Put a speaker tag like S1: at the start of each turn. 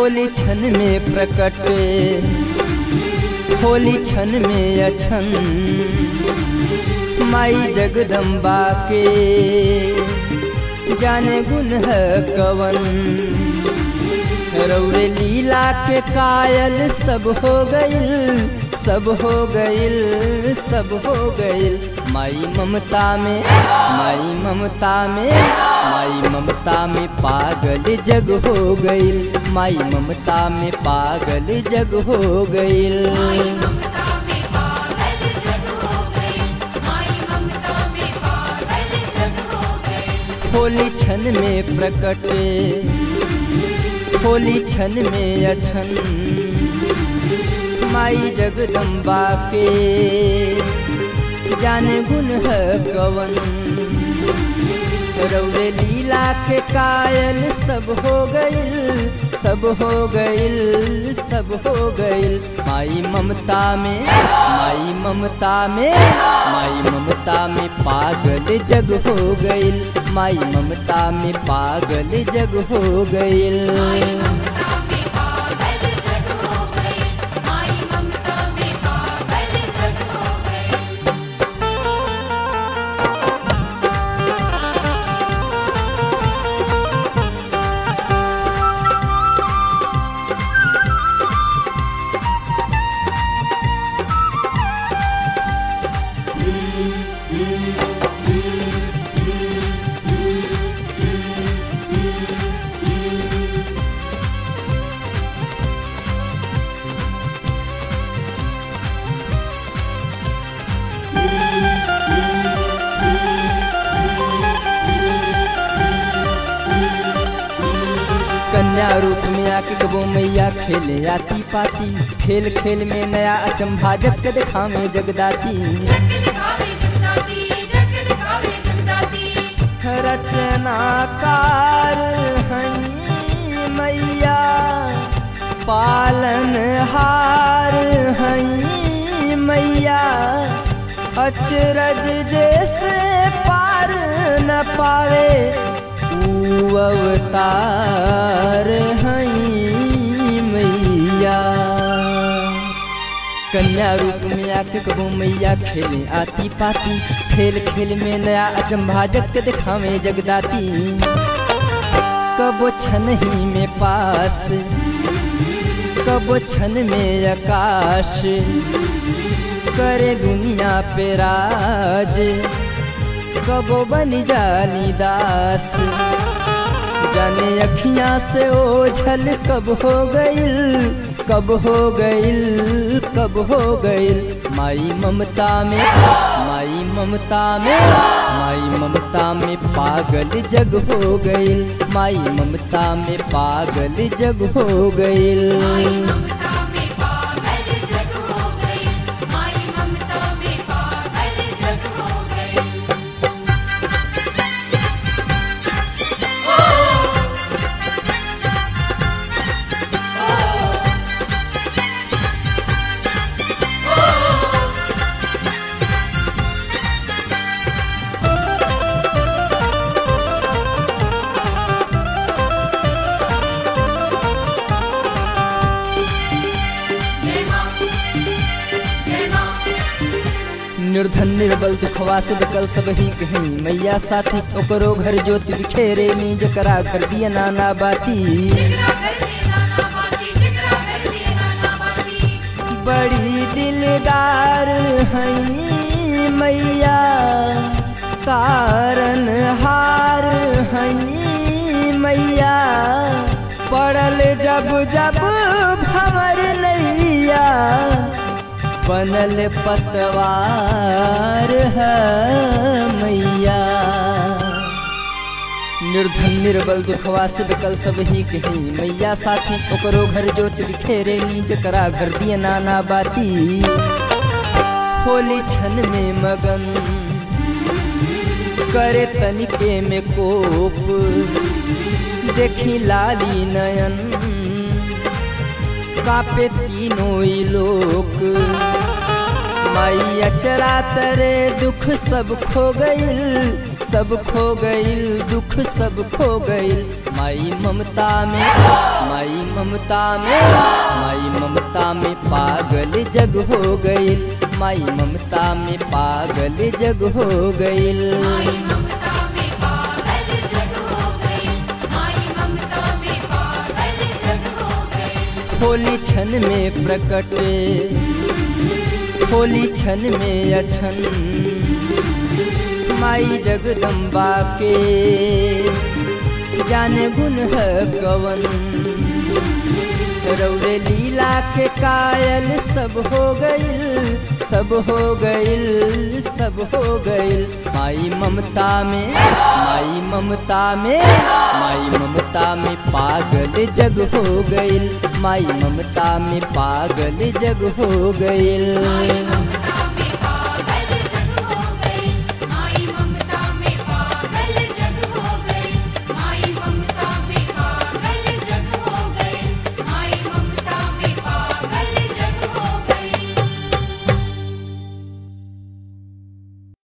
S1: होली क्षण में प्रकट होली क्षण में अछन माई जगदम्बा के जाने गुण है कवन रौरे लीला के कायल सब हो गइल सब हो गइल सब हो गइल माई ममता में माई ममता में माई ममता में पागल जग हो गइल माई ममता में पागल जग हो गइल
S2: माई ममता में पागल जग हो गई माई ममता में पागल जग हो गई
S1: होली क्षण में प्रकट होली क्षण में अछन माई जगदम्बा के जाने गुण है कवन रौरे लीला के कायल सब हो गइल सब हो गइल सब हो गइल माई ममता में माई ममता में माई ममता में पागल जग हो गइल माई ममता में पागल जग हो गइल
S2: माई ममता में पागल जग हो गई माई ममता में पागल जग हो गई
S1: कन्या रूप में आके कबो मैया खेले आती पाती खेल खेल में नया अचंभा जग के देखा में जगदाती
S2: जग दिखावे जगदाती जग दिखावे जगदाती
S1: रचनाकार हई मैया पालन हार हई मैया अचरज जैसे पार न पावे ऊ अवतार हई मैया कन्या रूप में आके कबो मैया खेले आती पाती खेल खेल में नया अचंभा जग के दिखावे जगदाती कबो छन ही में पास कबो छन में आकाश करे दुनिया पे राज कबो बन जाली दास जाने अखियां से ओझल कब हो गइल कब हो गइल कब हो गइल माई ममता में माई ममता में माई ममता में पागल जग हो गइल माई ममता में पागल जग हो गइल
S2: माई ममता में पागल जग हो गई माई ममता में पागल जग हो गई जय मां जय मां
S1: निर्धन निर्बल दुखवा से बकल सब ही कहीं मैया साथी ओकरो घर ज्योति बिखेरे नी जकरा कर दिया नाना बाती
S2: जिगरा कर दे नाना बाती जिगरा कर दे नाना बाती
S1: बड़ी दिलदार हई मैया कारण हार हई मैया पड़ल जब जब भंवर नैया बनल पतवार है मैया निर्धन निर्बल दुखवा से बिकल सब ही कहीं मैया साथी ओकरो घर जोत बिखेरे नी जकरा घर दिए नाना बाती होली क्षण में मगन करे तनिके में कोप देखी लाली नयन कापे तीनों ही लोक माई अचरा तरे दुख सब खो गइल सब खो गइल दुख सब खो गइल माई ममता में माई ममता में माई ममता में पागल जग हो गइल माई ममता में पागल जग हो गइल
S2: माई ममता में पागल जग हो गई माई ममता में पागल जग हो गई
S1: होली क्षण में प्रकट होली क्षण में अछन माई जगदम्बा के जाने गुण है कवन रौरे लीला के कायल सब हो गइल सब हो गइल सब हो गइल माई ममता में माई ममता में माई ममता में पागल जग हो गइल माई ममता में पागल जग हो गइल
S2: माई ममता